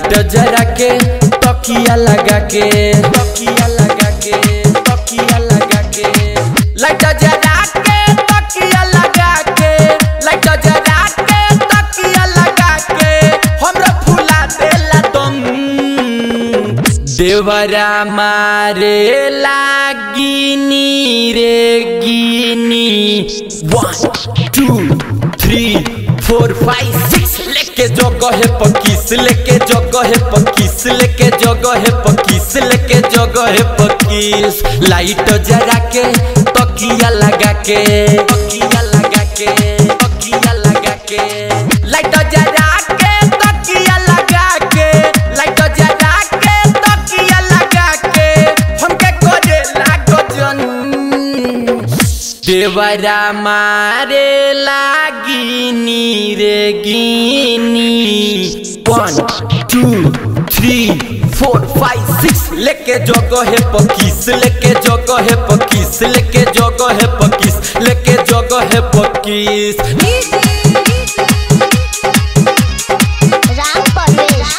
light जरा के तकिया लगा के तकिया लगा के तकिया लगा के लाइट जरा के तकिया लगा के लाइट जरा के तकिया लगा के हमरा फुला देला दम देवरा मारे लागिनी रे गिनी one two three four five six लेके जगह है पकीस लेके जगह है पकीस लेके जगह है पकीस लेके जगह है पकीस लाइट जरा के तकिया लगा के तकिया लगा के तकिया लगा के लाइट जरा के तकिया लगा के लाइट जरा के तकिया लगा के हमके करे लागो जन देवरा मारे लागिनी रे गिनी one two three four five six लेके जगह है पकीस लेके जगह है पकीस लेके जगह है पकीस लेके जगह है पकीस राम परवेश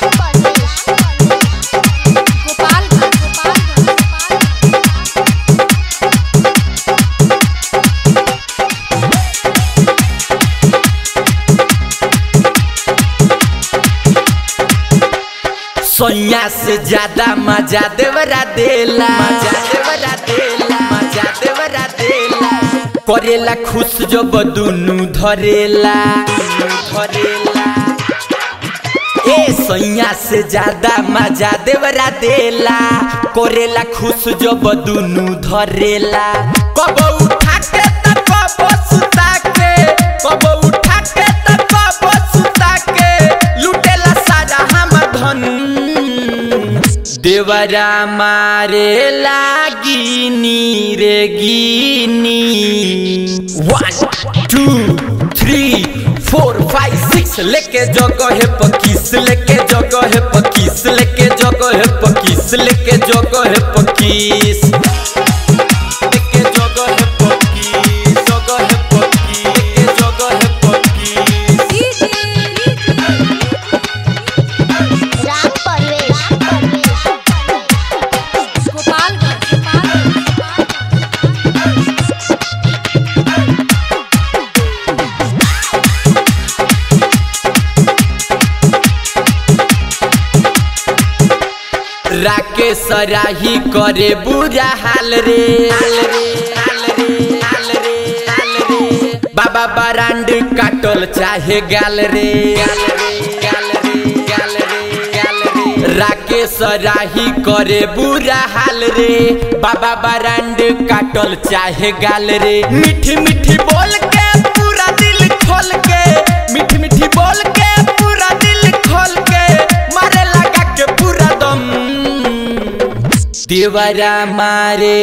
सोनिया से ज्यादा मजा देवरा देला मजा देवरा देला मजा देवरा देला करेला खुश जब दुनु धरेला दुनु धरेला ए सैया से ज्यादा मजा देवरा देला करेला खुश जब दुनु धरेला कब उठा के त कब सुता के कब उठा के त कब सुता के लुटेला सारा हम धन देवरा मारे लागिनी रे गिनी one two three four five six लेके जगह है पकीस लेके जगह है पकीस लेके जगह है पकीस लेके जगह है पकीस लेके जगह है पकीस जगह है पकीस लेके जगह है पकीस राम परवेश राकेश राही करे बुरा हाल रे हाल रे हाल रे हाल रे हाल रे बाबा बरांड काटल चाहे गाल रे गाल रे गाल रे गाल रे गाल रे राकेश राही करे बुरा हाल रे बाबा बरांड काटल चाहे गाल रे मीठी मीठी बोल के पूरा दिल खोल के मीठी मीठी बोल के पूरा दिल खोल के मारे लगा के पूरा दम देवरा मारे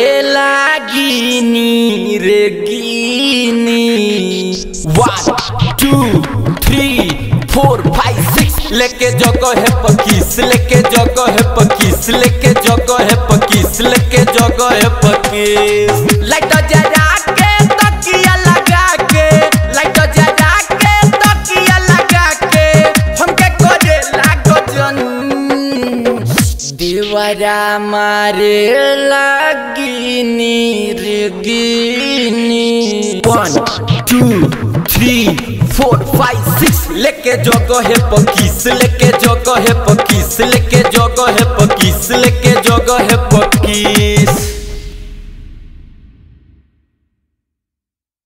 लागिनी रे गिनी one two three four five six लेके जगह है पकीस लेके जगह है पकीस लेके जगह है पकीस लेके जगह है पकीस लाइट जरा के तकिया लगा के लाइट जरा के तकिया लगा के हमके करे लागो जन देवरा मारे लागिनी रे गिनी one two three four five six लेके जगह है पकीस लेके जगह है पकीस लेके जगह है पकीस लेके जगह है